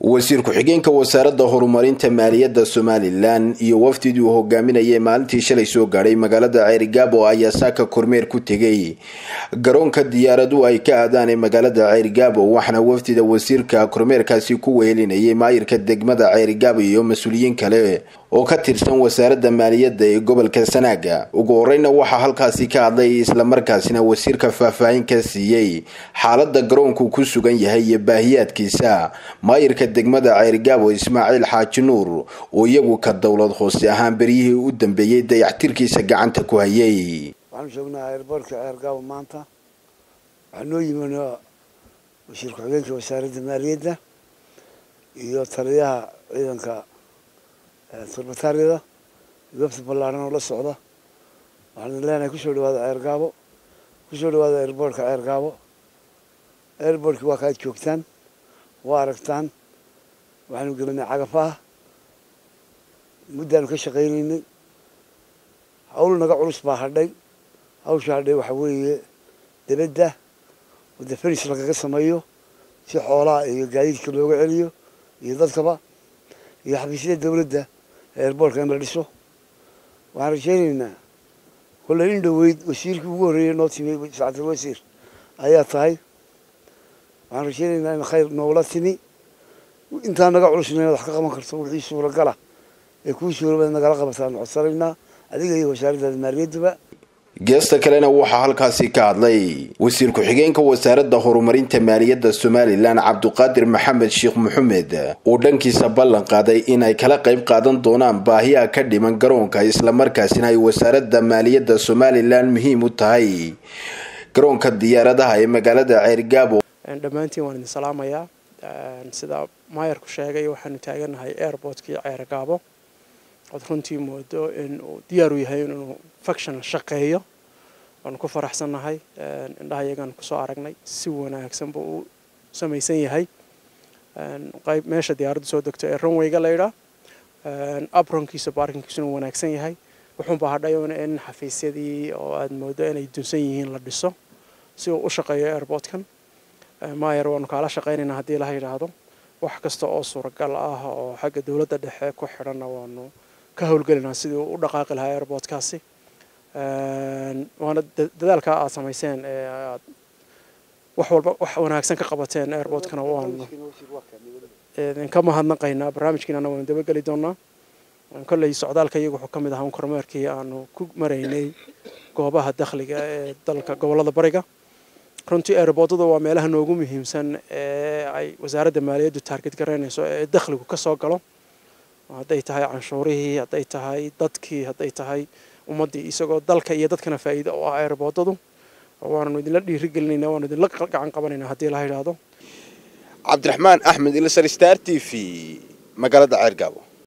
wasiir ku-xigeenka wasaaradda horumarinta maaliyadda somalilan iyo wafdidii uu hogaaminayay maalintii shalay soo gaadhay magaalada ceerigaabo ayaa saaka kormeer ku tegay garoonka diyaaradu ay ka aadaan ee magaalada ceerigaabo waxaana wafdida wasiirka kormeerkaasi ku wehelinayay maayirka degmada ceerigaabo iyo mas-uuliyiin kale oo ka tirsan wasaaradda maaliyadda ee gobolka sanaaga ugu horeyna waxaa halkaasi ka hadlay islamarkaasina wasiirka faahfaahin ka siiyey xaalada garoonku ku sugan yahay iyo baahiyaadkiisa maayirka degmada ceerigaabo ismaaciil xaaji nuur oo iyagu ka dowlad hoose ahaan beryihii u dambeeyey dayactirkiisa gacanta ku hayay waxaanu joognaa eerboortka ceergaabo maanta waxaa noo yimi wasiir ku-xigeenka wasaaradda maaliyadda iyo taliyaha ciidanka turbataariyada wafdi ballaaran oo la socda waxaan leenahay kusoo dhawaada ceergaabo kusoo dhawaada eerboortka ceergaabo eerboortkii waa kaad joogtaan waa aragtaan waxaanu gelinay cagafaha muddaanu ka shaqaynaynay hawl naga culus baa hadhay hawsha hadhay waxaa weeye debadda wadda feris lagaga sameeyo si xoolaha iyo gaadiidka looga celiyo iyo dadkaba iyo xafiisyada dawladda eerboortka in la dhiso waxaan rajaynaynaa kolley in dhoweyd wasiirkii ugu horreeyay noo timi sacadal wasiir ayaa tahay waxaan rajaynaynaa in khayr noogla timi intaa naga culusna inaad wax ka qaban karto wixii suuragala ee kuu suurabada nagala qabataan codsanaynaa adiga iyo wasaaraddaada maaliyadduba geesta kalena waxaa halkaasi ka hadlay wasiir ku-xigeenka wasaaradda horumarinta maaliyadda somalilan cabduqaadir maxamed sheekh maxamed oo dhankiisa ballan qaaday inay kala qayb qaadan doonaan baahiyaha ka dhiman garoonka islamarkaasina ay wasaaradda maaliyadda somalilan muhiim u tahay garoonka diyaaradaha ee magaalada ceerigaabo dhammaantiin waan idin salaamayaa sida maayarku sheegay waxaanu taaganahay airportkii ceergaabo ood runtii moodo in uu diyaar u yahay inuu faction shaqeeyo waanu ku faraxsannahay indhaha iyagaan kusoo aragnay si wanaagsan buu u samaysan yahay qayb meesha diyaaraddu soo degto ee runwayga laydhaa abronkiisa baarkinkiisuna wanaagsan yahay wuxuunbaa hadhay in xafiisyadii oo aad moodo inay dunsan yihiin la dhiso si uu u shaqeeyo airportkan maayer waanu kaala shaqaynaynaa haddii la yidhaahdo wax kasta oo suuragal ah oo xagga dowladda dhexe ku xidhanna waanu ka howlgelinaa sidii uu u dhaqaaqi lahaa airportkaasi waana dadaalka aad samayseen ee aad wax walba wax wanaagsan ka qabateen airportkana waanu idinka mahadnaqaynaa barnaamijkiinana waanu dabageli doonaa kolley socdaalka iyagu wuxuu ka mid ahaa kormeerkii aanu ku maraynay goobaha dakhliga ee dalka gobollada bariga runtii airboodada waa meelaha noogu muhiimsan ee ay wasaaradda maaliyaddu taarget garaynayso ee dakhligu ka soo galo hadday tahay canshuurihii hadday tahay dadkii hadday tahay ummaddii isagoo dalka iyo dadkana faa'iida u ah airboodadu waananu idinla dhiirigelinayna waanu idinla gacan qabanaynaa haddii la yidhaahdo cabdiraxmaan axmed ilsar star t v magaalada ceergaabo